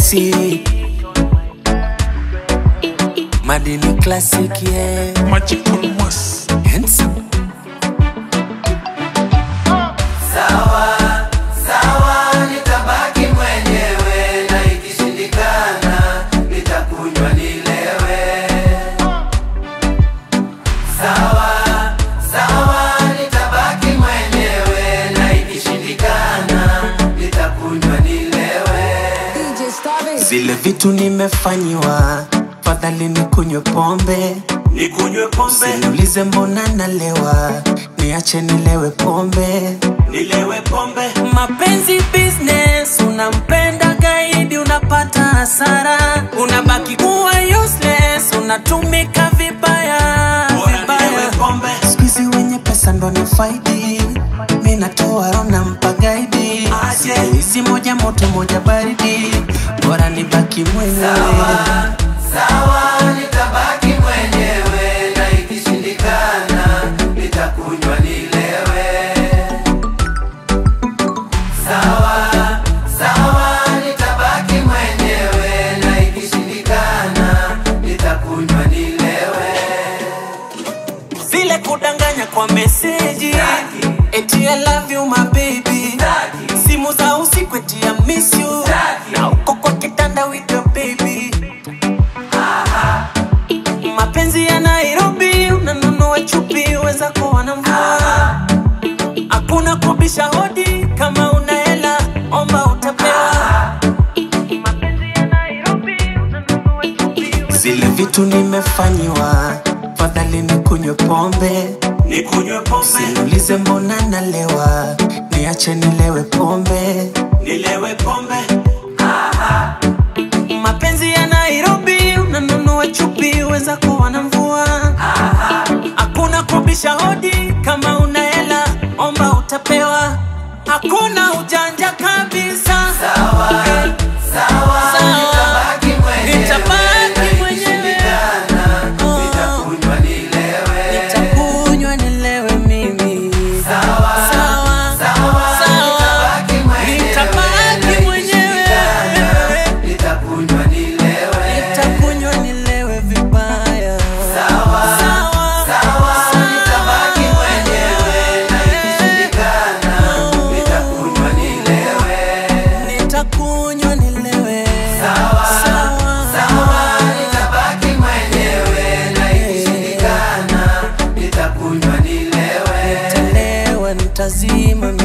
MC Madini Classic, yeah. Magical Moss. Handsome. nitabaki mwenyewe na ikishindikana nitakunywa nilewe sawa sawa nitabaki mwenyewe na ikishindikana nitakunywa nilewe DJ Stabby. Zile vitu nimefanyiwa, fadhali nikunywe pombe, nikunywe pombe niulize mbona nalewa, niache nilewe pombe. nilewe pombe Mapenzi business, unampenda gaidi, unapata hasara, unabaki kuwa useless, unatumika vibaya vibaya. pombe Siku hizi wenye pesa ndo ni faidi, mi natoa roho nampa gaidi, Aje. siku hizi moja moto moja baridi, bora nibaki mwenyewe. sawa nitabaki mwenyewe na ikishindikana nitakunywa nilewe sawa sawa nitabaki mwenyewe na ikishindikana nitakunywa nilewe vile kudanganya kwa meseji Staki. eti I love you my baby Staki. simu za usiku eti I miss you Staki. na uko kwa kitanda with your baby mapenzi ya Nairobi unanunua chupi weza kuwa na mvua hakuna kubisha hodi kama una hela omba utapewa zile vitu nimefanyiwa fadhali nikunywe pombe nikunywe pombe Niulize mbona nalewa, niache nilewe pombe. nilewe pombe Mapenzi ya Nairobi, unanunua chupi, weza kuwa na mvua. Hakuna kubisha hodi, kama una hela omba utapewa. Hakuna ujanja kabisa. sawa Eh, sawa Sawa. nitabaki mwenyewe Nitabaki na mwenyewe. ikishindikana Oh. nitakunywa nilewe Nitakunywa nilewe mimi. sawa Sawa, sawa sawa. nitabaki mwenyewe Nitabaki na mwenyewe. ikishindikana nitakunywa nilewe Nitakunywa nilewe vibaya. sawa Sawa, sawa sawa. nitabaki mwenyewe na ikishindikana nitakunywa nilewe Nitakunywa nilewe. sawa Sawa. sawa nitabaki mwenyewe na ikishindikana nitakunywa nilewe Nitalewa, nitazima